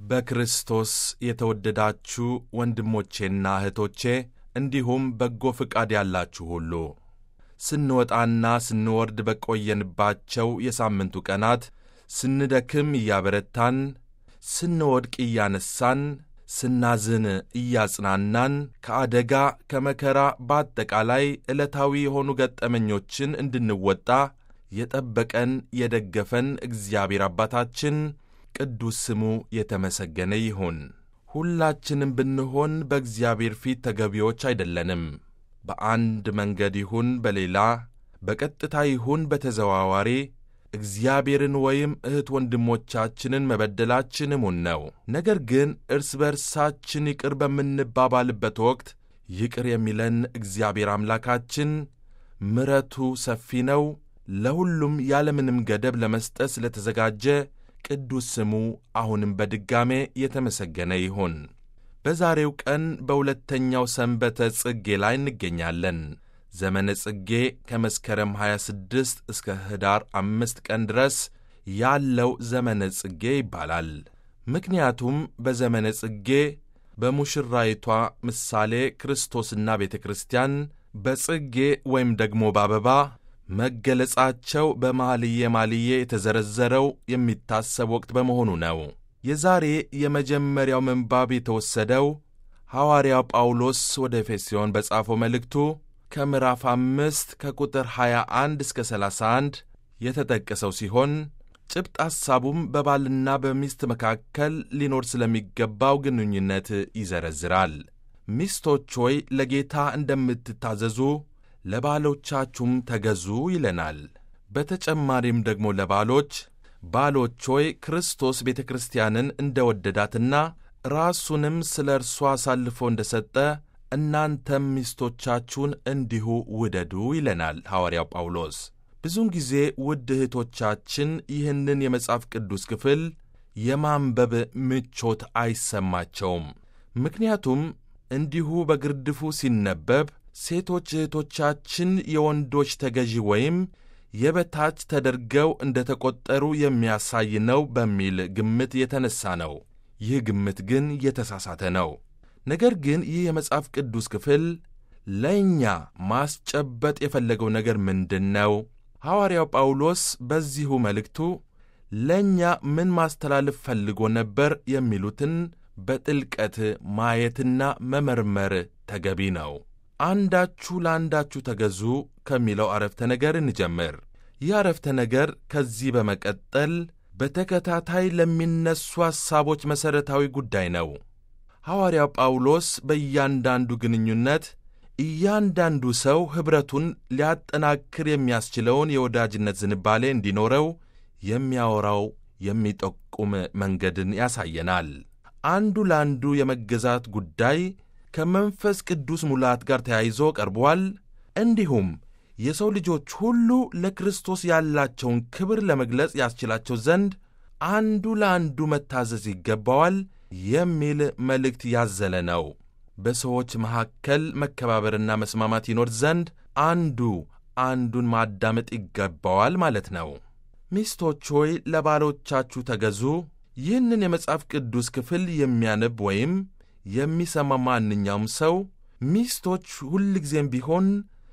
በክርስቶስ የተወደዳችሁ ወንድሞቼና እህቶቼ እንዲሁም በጎ ፍቃድ ያላችሁ ሁሉ ስንወጣና ስንወርድ በቆየንባቸው የሳምንቱ ቀናት ስንደክም እያበረታን፣ ስንወድቅ እያነሳን፣ ስናዝን እያጽናናን፣ ከአደጋ ከመከራ በአጠቃላይ ዕለታዊ የሆኑ ገጠመኞችን እንድንወጣ የጠበቀን የደገፈን እግዚአብሔር አባታችን ቅዱስ ስሙ የተመሰገነ ይሁን። ሁላችንም ብንሆን በእግዚአብሔር ፊት ተገቢዎች አይደለንም። በአንድ መንገድ ይሁን በሌላ በቀጥታ ይሁን በተዘዋዋሪ እግዚአብሔርን ወይም እህት ወንድሞቻችንን መበደላችን እሙን ነው። ነገር ግን እርስ በርሳችን ይቅር በምንባባልበት ወቅት ይቅር የሚለን እግዚአብሔር አምላካችን ምሕረቱ ሰፊ ነው። ለሁሉም ያለምንም ገደብ ለመስጠት ስለተዘጋጀ ቅዱስ ስሙ አሁንም በድጋሜ የተመሰገነ ይሁን። በዛሬው ቀን በሁለተኛው ሰንበተ ጽጌ ላይ እንገኛለን። ዘመነ ጽጌ ከመስከረም 26 እስከ ኅዳር አምስት ቀን ድረስ ያለው ዘመነ ጽጌ ይባላል። ምክንያቱም በዘመነ ጽጌ በሙሽራይቷ ምሳሌ ክርስቶስና ቤተ ክርስቲያን በጽጌ ወይም ደግሞ በአበባ መገለጻቸው በመኃልየ መኃልየ የተዘረዘረው የሚታሰብ ወቅት በመሆኑ ነው። የዛሬ የመጀመሪያው ምንባብ የተወሰደው ሐዋርያው ጳውሎስ ወደ ኤፌስዮን በጻፈው መልእክቱ ከምዕራፍ አምስት ከቁጥር 21 እስከ 31 የተጠቀሰው ሲሆን ጭብጥ ሐሳቡም በባልና በሚስት መካከል ሊኖር ስለሚገባው ግንኙነት ይዘረዝራል። ሚስቶች ሆይ ለጌታ እንደምትታዘዙ ለባሎቻችሁም ተገዙ ይለናል። በተጨማሪም ደግሞ ለባሎች ባሎች ሆይ ክርስቶስ ቤተ ክርስቲያንን እንደ ወደዳትና ራሱንም ስለ እርሷ አሳልፎ እንደ ሰጠ እናንተም ሚስቶቻችሁን እንዲሁ ውደዱ ይለናል ሐዋርያው ጳውሎስ። ብዙውን ጊዜ ውድ እህቶቻችን ይህንን የመጽሐፍ ቅዱስ ክፍል የማንበብ ምቾት አይሰማቸውም። ምክንያቱም እንዲሁ በግርድፉ ሲነበብ ሴቶች እህቶቻችን የወንዶች ተገዢ ወይም የበታች ተደርገው እንደ ተቈጠሩ የሚያሳይ ነው በሚል ግምት የተነሣ ነው። ይህ ግምት ግን የተሳሳተ ነው። ነገር ግን ይህ የመጽሐፍ ቅዱስ ክፍል ለእኛ ማስጨበጥ የፈለገው ነገር ምንድን ነው? ሐዋርያው ጳውሎስ በዚሁ መልእክቱ ለእኛ ምን ማስተላለፍ ፈልጎ ነበር የሚሉትን በጥልቀት ማየትና መመርመር ተገቢ ነው። አንዳችሁ ለአንዳችሁ ተገዙ ከሚለው አረፍተ ነገር እንጀምር። ይህ አረፍተ ነገር ከዚህ በመቀጠል በተከታታይ ለሚነሱ ሐሳቦች መሠረታዊ ጉዳይ ነው። ሐዋርያው ጳውሎስ በእያንዳንዱ ግንኙነት እያንዳንዱ ሰው ኅብረቱን ሊያጠናክር የሚያስችለውን የወዳጅነት ዝንባሌ እንዲኖረው የሚያወራው የሚጠቁም መንገድን ያሳየናል። አንዱ ለአንዱ የመገዛት ጉዳይ ከመንፈስ ቅዱስ ሙላት ጋር ተያይዞ ቀርቧል። እንዲሁም የሰው ልጆች ሁሉ ለክርስቶስ ያላቸውን ክብር ለመግለጽ ያስችላቸው ዘንድ አንዱ ለአንዱ መታዘዝ ይገባዋል የሚል መልእክት ያዘለ ነው። በሰዎች መካከል መከባበርና መስማማት ይኖር ዘንድ አንዱ አንዱን ማዳመጥ ይገባዋል ማለት ነው። ሚስቶች ሆይ ለባሎቻችሁ ተገዙ። ይህንን የመጽሐፍ ቅዱስ ክፍል የሚያነብ ወይም የሚሰማ ማንኛውም ሰው ሚስቶች ሁልጊዜም ቢሆን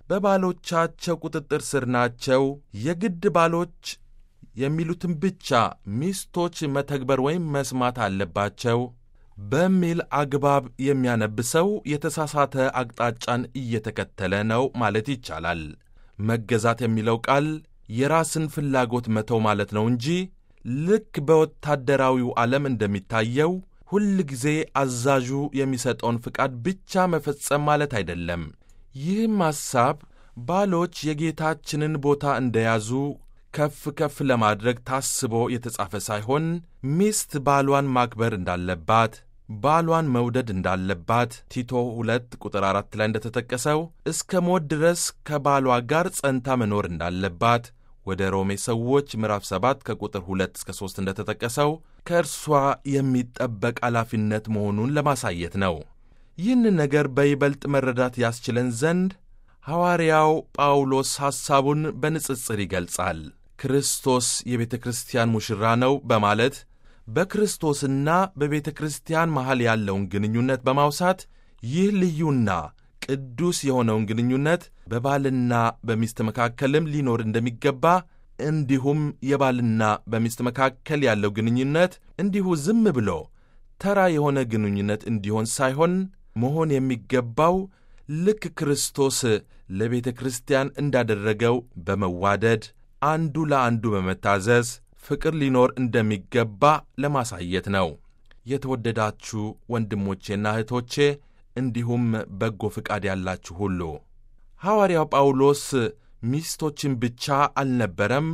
በባሎቻቸው ቁጥጥር ስር ናቸው፣ የግድ ባሎች የሚሉትን ብቻ ሚስቶች መተግበር ወይም መስማት አለባቸው በሚል አግባብ የሚያነብ ሰው የተሳሳተ አቅጣጫን እየተከተለ ነው ማለት ይቻላል። መገዛት የሚለው ቃል የራስን ፍላጎት መተው ማለት ነው እንጂ ልክ በወታደራዊው ዓለም እንደሚታየው ሁል ጊዜ አዛዡ የሚሰጠውን ፍቃድ ብቻ መፈጸም ማለት አይደለም። ይህም ሐሳብ ባሎች የጌታችንን ቦታ እንደያዙ ከፍ ከፍ ለማድረግ ታስቦ የተጻፈ ሳይሆን ሚስት ባሏን ማክበር እንዳለባት፣ ባሏን መውደድ እንዳለባት ቲቶ ሁለት ቁጥር አራት ላይ እንደተጠቀሰው እስከ ሞት ድረስ ከባሏ ጋር ጸንታ መኖር እንዳለባት ወደ ሮሜ ሰዎች ምዕራፍ 7 ከቁጥር 2 እስከ 3 እንደተጠቀሰው ከእርሷ የሚጠበቅ ኃላፊነት መሆኑን ለማሳየት ነው። ይህን ነገር በይበልጥ መረዳት ያስችለን ዘንድ ሐዋርያው ጳውሎስ ሐሳቡን በንጽጽር ይገልጻል። ክርስቶስ የቤተ ክርስቲያን ሙሽራ ነው በማለት በክርስቶስና በቤተ ክርስቲያን መሃል ያለውን ግንኙነት በማውሳት ይህ ልዩና ቅዱስ የሆነውን ግንኙነት በባልና በሚስት መካከልም ሊኖር እንደሚገባ እንዲሁም የባልና በሚስት መካከል ያለው ግንኙነት እንዲሁ ዝም ብሎ ተራ የሆነ ግንኙነት እንዲሆን ሳይሆን መሆን የሚገባው ልክ ክርስቶስ ለቤተ ክርስቲያን እንዳደረገው በመዋደድ አንዱ ለአንዱ በመታዘዝ ፍቅር ሊኖር እንደሚገባ ለማሳየት ነው። የተወደዳችሁ ወንድሞቼና እህቶቼ እንዲሁም በጎ ፍቃድ ያላችሁ ሁሉ ሐዋርያው ጳውሎስ ሚስቶችን ብቻ አልነበረም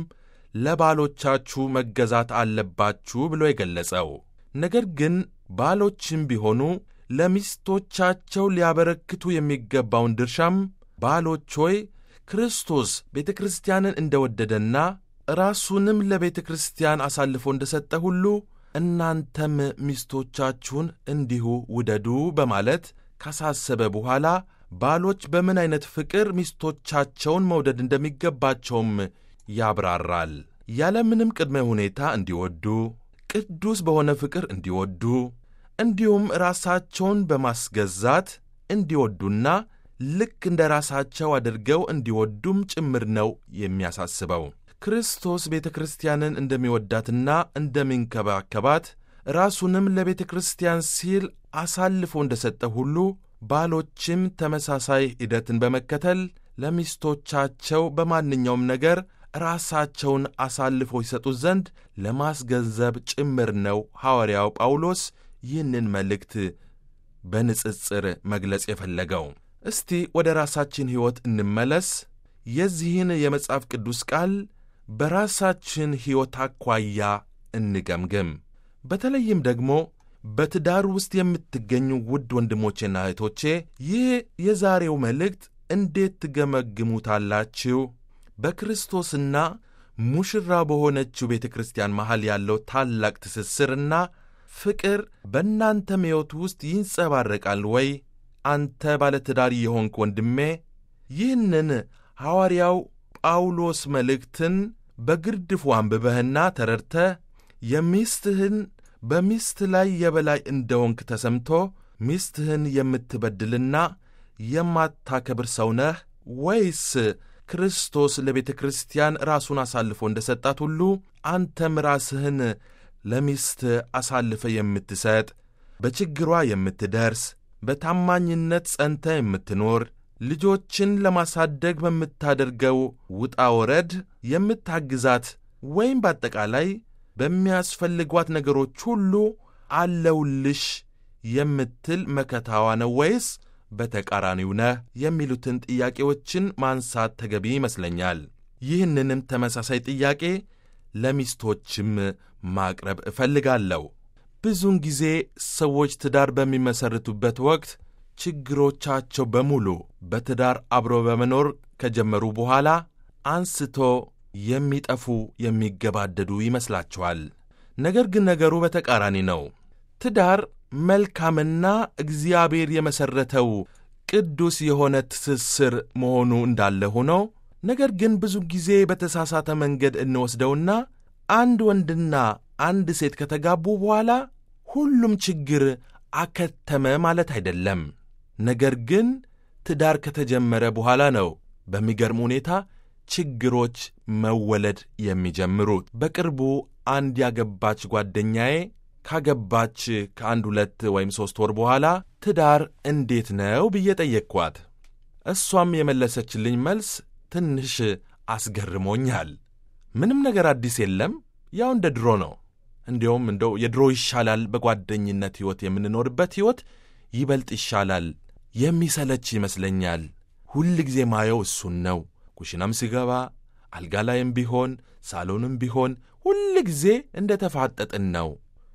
ለባሎቻችሁ መገዛት አለባችሁ ብሎ የገለጸው። ነገር ግን ባሎችም ቢሆኑ ለሚስቶቻቸው ሊያበረክቱ የሚገባውን ድርሻም ባሎች ሆይ ክርስቶስ ቤተ ክርስቲያንን እንደ ወደደና ራሱንም ለቤተ ክርስቲያን አሳልፎ እንደ ሰጠ ሁሉ እናንተም ሚስቶቻችሁን እንዲሁ ውደዱ በማለት ካሳሰበ በኋላ ባሎች በምን ዐይነት ፍቅር ሚስቶቻቸውን መውደድ እንደሚገባቸውም ያብራራል። ያለምንም ቅድመ ሁኔታ እንዲወዱ፣ ቅዱስ በሆነ ፍቅር እንዲወዱ፣ እንዲሁም ራሳቸውን በማስገዛት እንዲወዱና ልክ እንደ ራሳቸው አድርገው እንዲወዱም ጭምር ነው የሚያሳስበው። ክርስቶስ ቤተ ክርስቲያንን እንደሚወዳትና እንደሚንከባከባት ራሱንም ለቤተ ክርስቲያን ሲል አሳልፎ እንደ ሰጠ ሁሉ ባሎችም ተመሳሳይ ሂደትን በመከተል ለሚስቶቻቸው በማንኛውም ነገር ራሳቸውን አሳልፎ ይሰጡ ዘንድ ለማስገንዘብ ጭምር ነው ሐዋርያው ጳውሎስ ይህንን መልእክት በንጽጽር መግለጽ የፈለገው። እስቲ ወደ ራሳችን ሕይወት እንመለስ። የዚህን የመጽሐፍ ቅዱስ ቃል በራሳችን ሕይወት አኳያ እንገምግም። በተለይም ደግሞ በትዳር ውስጥ የምትገኙ ውድ ወንድሞቼና እህቶቼ ይህ የዛሬው መልእክት እንዴት ትገመግሙታላችሁ? በክርስቶስና ሙሽራ በሆነችው ቤተ ክርስቲያን መሃል ያለው ታላቅ ትስስርና ፍቅር በእናንተም ሕይወት ውስጥ ይንጸባረቃል ወይ? አንተ ባለትዳር የሆንክ ወንድሜ ይህንን ሐዋርያው ጳውሎስ መልእክትን በግርድፉ አንብበህና ተረድተ የሚስትህን በሚስት ላይ የበላይ እንደሆንክ ተሰምቶ ሚስትህን የምትበድልና የማታከብር ሰው ነህ ወይስ ክርስቶስ ለቤተ ክርስቲያን ራሱን አሳልፎ እንደ ሰጣት ሁሉ አንተም ራስህን ለሚስት አሳልፈ የምትሰጥ በችግሯ የምትደርስ በታማኝነት ጸንተ የምትኖር ልጆችን ለማሳደግ በምታደርገው ውጣ ወረድ የምታግዛት ወይም በአጠቃላይ በሚያስፈልጓት ነገሮች ሁሉ አለውልሽ የምትል መከታዋ ነው ወይስ በተቃራኒው ነህ? የሚሉትን ጥያቄዎችን ማንሳት ተገቢ ይመስለኛል። ይህንንም ተመሳሳይ ጥያቄ ለሚስቶችም ማቅረብ እፈልጋለሁ። ብዙውን ጊዜ ሰዎች ትዳር በሚመሰርቱበት ወቅት ችግሮቻቸው በሙሉ በትዳር አብሮ በመኖር ከጀመሩ በኋላ አንስቶ የሚጠፉ የሚገባደዱ ይመስላቸዋል። ነገር ግን ነገሩ በተቃራኒ ነው። ትዳር መልካምና እግዚአብሔር የመሠረተው ቅዱስ የሆነ ትስስር መሆኑ እንዳለ ሆኖ ነገር ግን ብዙ ጊዜ በተሳሳተ መንገድ እንወስደውና አንድ ወንድና አንድ ሴት ከተጋቡ በኋላ ሁሉም ችግር አከተመ ማለት አይደለም። ነገር ግን ትዳር ከተጀመረ በኋላ ነው በሚገርም ሁኔታ ችግሮች መወለድ የሚጀምሩት። በቅርቡ አንድ ያገባች ጓደኛዬ ካገባች ከአንድ ሁለት ወይም ሦስት ወር በኋላ ትዳር እንዴት ነው ብዬ ጠየቅኳት። እሷም የመለሰችልኝ መልስ ትንሽ አስገርሞኛል። ምንም ነገር አዲስ የለም፣ ያው እንደ ድሮ ነው። እንዲያውም እንደው የድሮ ይሻላል፣ በጓደኝነት ሕይወት የምንኖርበት ሕይወት ይበልጥ ይሻላል። የሚሰለች ይመስለኛል። ሁል ጊዜ ማየው እሱን ነው። ኩሽናም ሲገባ አልጋ ላይም ቢሆን ሳሎንም ቢሆን ሁል ጊዜ እንደ ተፋጠጥን ነው።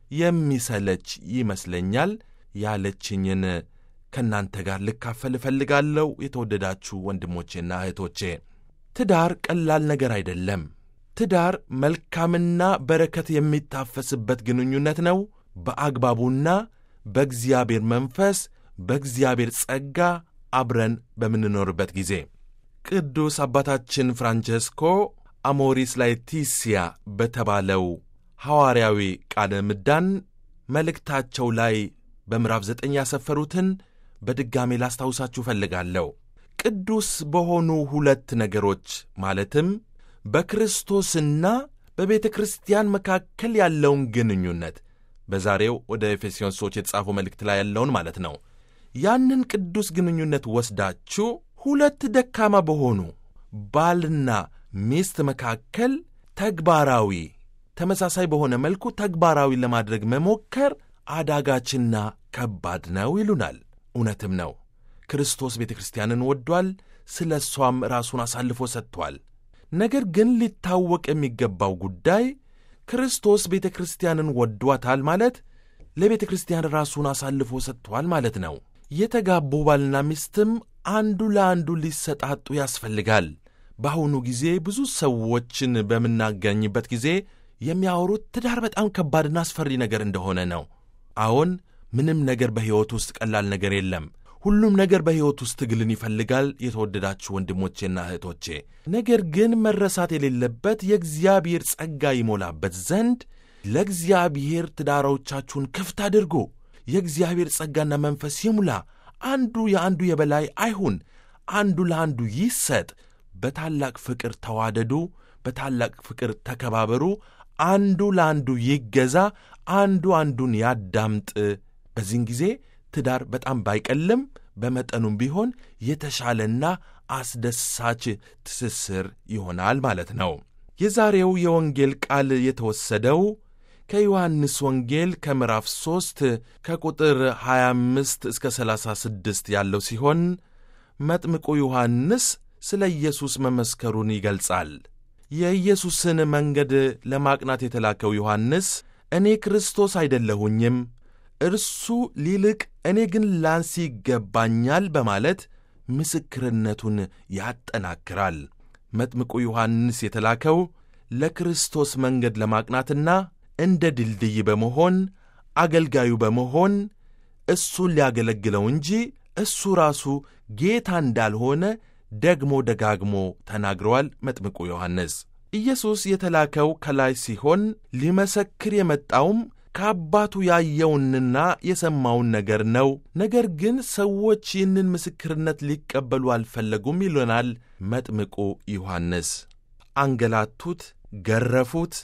የሚሰለች ይመስለኛል ያለችኝን ከእናንተ ጋር ልካፈል እፈልጋለሁ። የተወደዳችሁ ወንድሞቼና እህቶቼ ትዳር ቀላል ነገር አይደለም። ትዳር መልካምና በረከት የሚታፈስበት ግንኙነት ነው። በአግባቡና በእግዚአብሔር መንፈስ በእግዚአብሔር ጸጋ አብረን በምንኖርበት ጊዜ ቅዱስ አባታችን ፍራንቸስኮ አሞሪስ ላetitia በተባለው ሐዋርያዊ ቃለ ምዕዳን መልእክታቸው ላይ በምዕራፍ ዘጠኝ ያሰፈሩትን በድጋሜ ላስታውሳችሁ እፈልጋለሁ። ቅዱስ በሆኑ ሁለት ነገሮች ማለትም በክርስቶስና በቤተ ክርስቲያን መካከል ያለውን ግንኙነት በዛሬው ወደ ኤፌስዮን ሰዎች የተጻፈው መልእክት ላይ ያለውን ማለት ነው። ያንን ቅዱስ ግንኙነት ወስዳችሁ ሁለት ደካማ በሆኑ ባልና ሚስት መካከል ተግባራዊ ተመሳሳይ በሆነ መልኩ ተግባራዊ ለማድረግ መሞከር አዳጋችና ከባድ ነው ይሉናል። እውነትም ነው። ክርስቶስ ቤተ ክርስቲያንን ወዷል፣ ስለ እሷም ራሱን አሳልፎ ሰጥቷል። ነገር ግን ሊታወቅ የሚገባው ጉዳይ ክርስቶስ ቤተ ክርስቲያንን ወዷታል ማለት ለቤተ ክርስቲያን ራሱን አሳልፎ ሰጥቷል ማለት ነው። የተጋቡ ባልና ሚስትም አንዱ ለአንዱ ሊሰጣጡ ያስፈልጋል። በአሁኑ ጊዜ ብዙ ሰዎችን በምናገኝበት ጊዜ የሚያወሩት ትዳር በጣም ከባድና አስፈሪ ነገር እንደሆነ ነው። አዎን፣ ምንም ነገር በሕይወት ውስጥ ቀላል ነገር የለም። ሁሉም ነገር በሕይወት ውስጥ ትግልን ይፈልጋል። የተወደዳችሁ ወንድሞቼና እህቶቼ፣ ነገር ግን መረሳት የሌለበት የእግዚአብሔር ጸጋ ይሞላበት ዘንድ ለእግዚአብሔር ትዳሮቻችሁን ክፍት አድርጉ። የእግዚአብሔር ጸጋና መንፈስ ይሙላ። አንዱ የአንዱ የበላይ አይሁን፣ አንዱ ለአንዱ ይሰጥ። በታላቅ ፍቅር ተዋደዱ፣ በታላቅ ፍቅር ተከባበሩ። አንዱ ለአንዱ ይገዛ፣ አንዱ አንዱን ያዳምጥ። በዚህን ጊዜ ትዳር በጣም ባይቀልም በመጠኑም ቢሆን የተሻለና አስደሳች ትስስር ይሆናል ማለት ነው። የዛሬው የወንጌል ቃል የተወሰደው ከዮሐንስ ወንጌል ከምዕራፍ 3 ከቁጥር 25 እስከ 36 ያለው ሲሆን መጥምቁ ዮሐንስ ስለ ኢየሱስ መመስከሩን ይገልጻል። የኢየሱስን መንገድ ለማቅናት የተላከው ዮሐንስ እኔ ክርስቶስ አይደለሁኝም እርሱ ሊልቅ እኔ ግን ላንስ ይገባኛል በማለት ምስክርነቱን ያጠናክራል። መጥምቁ ዮሐንስ የተላከው ለክርስቶስ መንገድ ለማቅናትና እንደ ድልድይ በመሆን አገልጋዩ በመሆን እሱን ሊያገለግለው እንጂ እሱ ራሱ ጌታ እንዳልሆነ ደግሞ ደጋግሞ ተናግረዋል። መጥምቁ ዮሐንስ ኢየሱስ የተላከው ከላይ ሲሆን ሊመሰክር የመጣውም ከአባቱ ያየውንና የሰማውን ነገር ነው። ነገር ግን ሰዎች ይህንን ምስክርነት ሊቀበሉ አልፈለጉም ይሉናል መጥምቁ ዮሐንስ። አንገላቱት፣ ገረፉት፣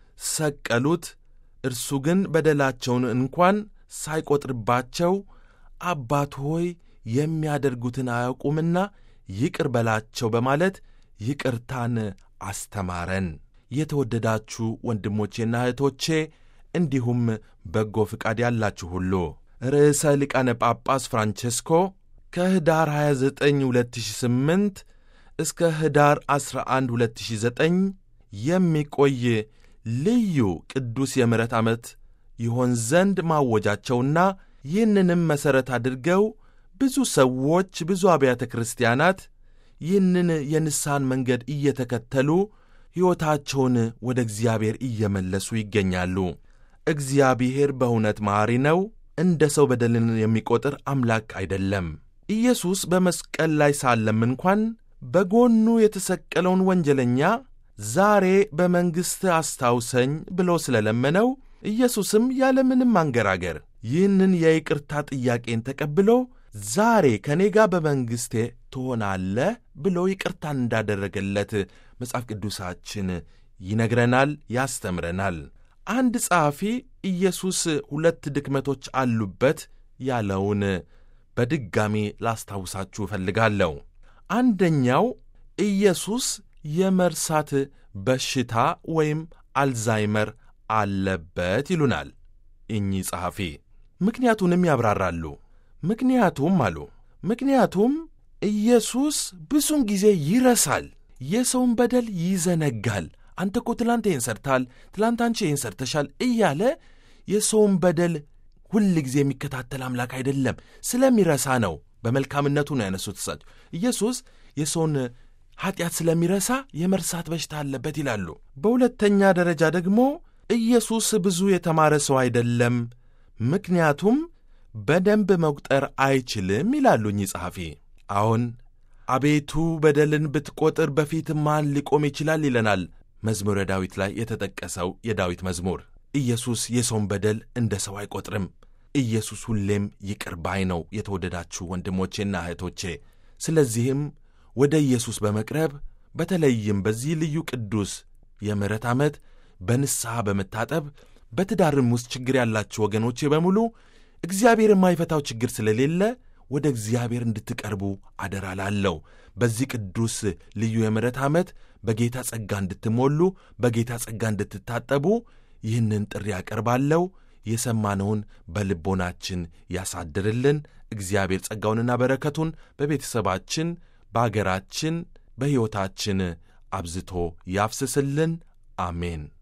ሰቀሉት። እርሱ ግን በደላቸውን እንኳን ሳይቈጥርባቸው አባት ሆይ የሚያደርጉትን አያውቁምና ይቅር በላቸው በማለት ይቅርታን አስተማረን። የተወደዳችሁ ወንድሞቼና እህቶቼ እንዲሁም በጎ ፍቃድ ያላችሁ ሁሉ ርዕሰ ሊቃነ ጳጳስ ፍራንቼስኮ ከህዳር 29 2008 እስከ ህዳር 11 2009 የሚቆይ ልዩ ቅዱስ የምሕረት ዓመት ይሆን ዘንድ ማወጃቸውና ይህንንም መሠረት አድርገው ብዙ ሰዎች ብዙ አብያተ ክርስቲያናት ይህንን የንስሐን መንገድ እየተከተሉ ሕይወታቸውን ወደ እግዚአብሔር እየመለሱ ይገኛሉ። እግዚአብሔር በእውነት መሐሪ ነው። እንደ ሰው በደልን የሚቆጥር አምላክ አይደለም። ኢየሱስ በመስቀል ላይ ሳለም እንኳን በጎኑ የተሰቀለውን ወንጀለኛ ዛሬ በመንግሥት አስታውሰኝ ብሎ ስለለመነው ኢየሱስም ያለምንም አንገራገር ይህንን የይቅርታ ጥያቄን ተቀብሎ ዛሬ ከእኔ ጋር በመንግሥቴ ትሆናለህ ብሎ ይቅርታን እንዳደረገለት መጽሐፍ ቅዱሳችን ይነግረናል፣ ያስተምረናል። አንድ ጸሐፊ ኢየሱስ ሁለት ድክመቶች አሉበት ያለውን በድጋሚ ላስታውሳችሁ እፈልጋለሁ። አንደኛው ኢየሱስ የመርሳት በሽታ ወይም አልዛይመር አለበት ይሉናል እኚህ ጸሐፊ። ምክንያቱንም ያብራራሉ። ምክንያቱም አሉ ምክንያቱም ኢየሱስ ብዙን ጊዜ ይረሳል፣ የሰውን በደል ይዘነጋል። አንተ እኮ ትላንት ይህን ሰርታል፣ ትላንት አንቺ ይህን ሰርተሻል እያለ የሰውን በደል ሁል ጊዜ የሚከታተል አምላክ አይደለም። ስለሚረሳ ነው። በመልካምነቱ ነው ያነሱት እሳቸው። ኢየሱስ የሰውን ኀጢአት ስለሚረሳ የመርሳት በሽታ አለበት ይላሉ። በሁለተኛ ደረጃ ደግሞ ኢየሱስ ብዙ የተማረ ሰው አይደለም፣ ምክንያቱም በደንብ መቁጠር አይችልም ይላሉ እኚህ ጸሐፊ። አዎን አቤቱ በደልን ብትቆጥር በፊት ማን ሊቆም ይችላል ይለናል መዝሙረ ዳዊት ላይ የተጠቀሰው የዳዊት መዝሙር። ኢየሱስ የሰውን በደል እንደ ሰው አይቈጥርም። ኢየሱስ ሁሌም ይቅር ባይ ነው። የተወደዳችሁ ወንድሞቼና እህቶቼ፣ ስለዚህም ወደ ኢየሱስ በመቅረብ በተለይም በዚህ ልዩ ቅዱስ የምሕረት ዓመት በንስሐ በመታጠብ በትዳርም ውስጥ ችግር ያላችሁ ወገኖቼ በሙሉ እግዚአብሔር የማይፈታው ችግር ስለሌለ ወደ እግዚአብሔር እንድትቀርቡ አደራ ላለው በዚህ ቅዱስ ልዩ የምሕረት ዓመት በጌታ ጸጋ እንድትሞሉ በጌታ ጸጋ እንድትታጠቡ ይህንን ጥሪ ያቀርባለው። የሰማነውን በልቦናችን ያሳድርልን። እግዚአብሔር ጸጋውንና በረከቱን በቤተሰባችን፣ በአገራችን፣ በሕይወታችን አብዝቶ ያፍስስልን። አሜን።